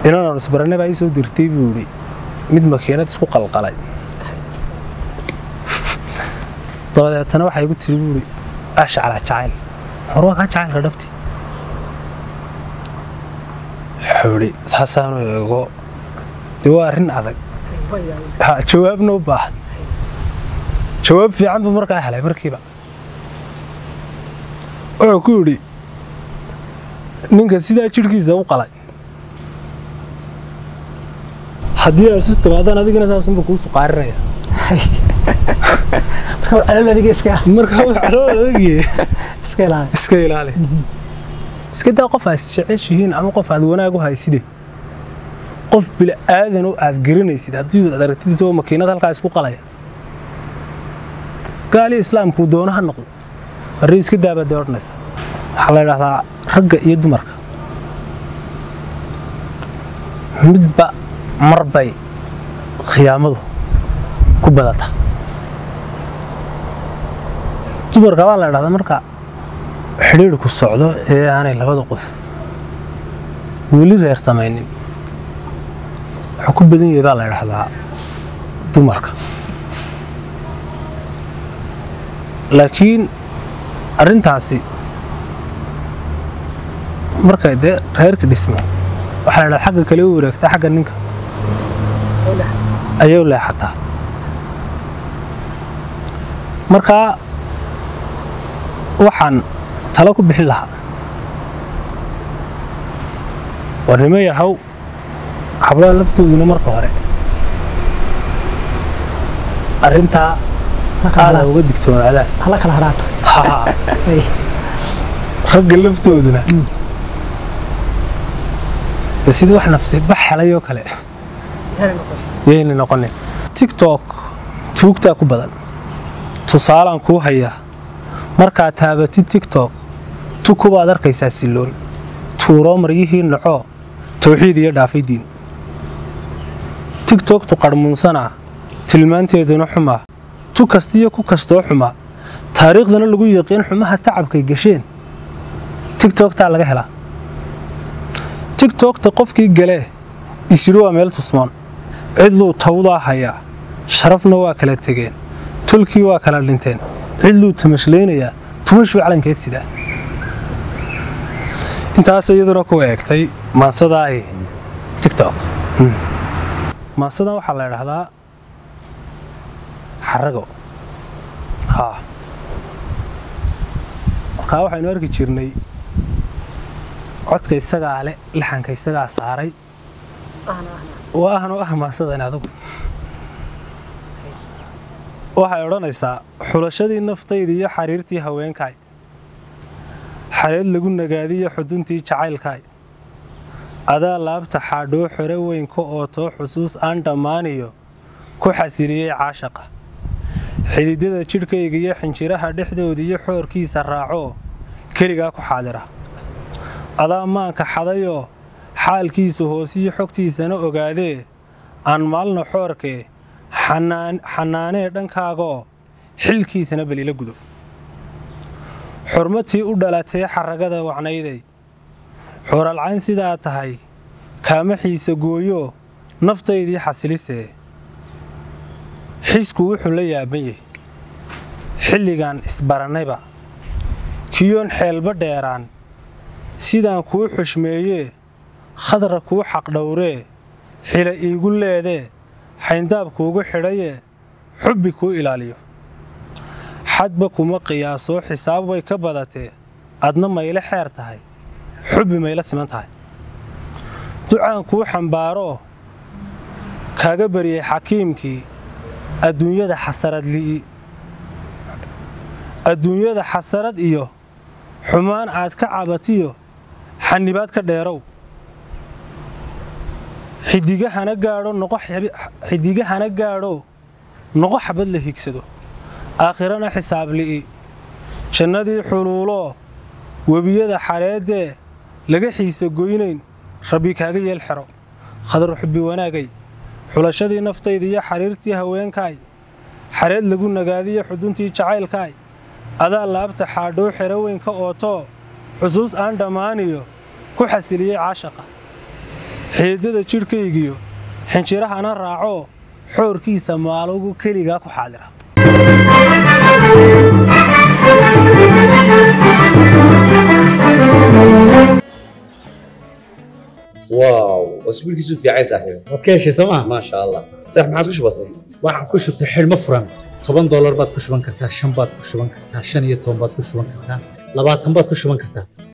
inaan isbarane baa ii soo dirtay buu yidhi mid makiinad isku qalqalay dabadeetana waxaa igu tiri buu yidhi ashcala jacayl hor waa kaa jacaylka dhabti wuxuu yidhi saasaanu eego dee waa arrin adag ha jawaabna u baahan jawaab fiican buu markaa helay markiiba wuxuu ku yidhi ninka sidaa jidhkiisa u qalay haddii ay isu timaadaan adigana saasunba kuu suqaarinaya marka calool adiga iska marka wax calool adagye iska ilaali iska ilaali iska daa qof aad jeceshihiin ama qof aad wanaag u hayside qof bila'aadan oo aad garanaysid haddii aad aragtidiisa oo makiinad halkaa isku qalaya gaali islaamkuu doono ha noqdo arrin iska daabaad dee odhanaysa waxaa la idhahdaa ragga iyo dumarka midba mar bay khiyaamadu ku badataa dumarka baa la idhahdaa marka xidhiidhku socdo ee aanay labada qof weli reer samaynin wuxuu ku badan yahay baa la idhahdaa dumarka laakiin arrintaasi markay dee reerka dhismo waxaa la idhahdaa xagga kale u wareegtaa xagga ninka ayay u leexataa markaa waxaan talo ku bixin lahaa warnimo yahow hablaha laftooduna marka hore arrintaa aada uga digtoonaadaan hala kala hadhaan Haa, Ay, ragga laftooduna de sida wax nafsi bax helayoo kale yayna noqonin tiktok tuugtaa ku badan tusaalaan kuu hayaa markaad taabatid tiktok tukubaad arkaysaa silloon tuuroo maryihii nacoo tawxiid iyo dhaafay diin tiktoktu qarhmuunsanaa tilmaanteeduna xumaa tu kastiyo ku kastoo xumaa taariikhdana lagu yaqiin xumaha tacabkay gasheen tiktoktaa laga helaa tiktokta qofkii galee isidhi waa meel tusmoon cidluu tawdaa hayaa sharafna waa kala tegeen tolkii waa kala dhinteen cidluu tamashleynayaa tumashuu calankeed sidaa intaas iyaduna ku eegtay maansadaa ay tiktok maansadan waxaa la idhaahdaa xarago haa markaa waxaynu arki jirnay codka isagaa le laxanka isagaa saaray oo ahnu ah maansadan adugu waxay odhanaysaa xulashadii naftayda iyo xariirtii haweenkaay xareed lagu nagaadiyo xuduntii jacaylkaay adaa laabta xaadhoo xore weyn ka ootoo xusuus aan dhammaaniyo ku xasiliyey caashaqa xididada jidhkayga iyo xinjiraha dhexdooda iyo xoorkiisa raacoo keligaa ku xaadira adaa maanka xadayoo xaalkiisa hoosiyo xogtiisana ogaadee aan maalna xoorkee xanaanee dhankaagaoo xilkiisana balila gudo xurmatii u dhalatee xaragada wacnayday xuralcayn sidaa tahay kaama xiisa gooyoo naftaydii xasilisee xisku wuxuu la yaaban yahy xilligan isbarannayba kiyoon xeelba dheeraan sidaan kuu xushmeeyee khadra kuu xaqdhowree xila iigu leedee xayndaab kuugu xidhayee xubbi kuu ilaaliyo xadba kuma qiyaasoo xisaab way ka badatee adna mayle xeer tahay xubbi mayla siman tahay ducaan kuu xambaaroo kaaga baryay xakiimkii adduunyada xasarad li'i adduunyada xasarad iyo xumaan aad ka cabatiyo xanibaad ka dheerow xidigahana gaadho noqo xidigahana gaadho noqo xabad la higsado aakhirana xisaab li'i jannadii xuluuloo webiyada xareedee laga xiisa goynayn rabbi kaaga yeel xero khadar xubbi wanaagay xulashadii naftayda iyo xariirtii haweenkaay xareed lagu nagaadiyo xuduntii jacaylkaay adaa laabta xaadhoo xero weyn ka ootoo xusuus aan dhammaaniyo ku xasiliyey caashaqa xiidada jidhkaygiyo xinjirahana raacoo xoorkiisa maalugu keligaa ku xaadira واو اسبوعك في عايز صاحبي waad ka heshay sooma ما شاء الله صح ما عاد كش بسيط waxaan ku shubtay xidhmo furan toban doolar baad ku shuban kartaa shan baad ku shuban kartaa shan iyo toban baad ku shuban kartaa labaatan baad ku shuban kartaa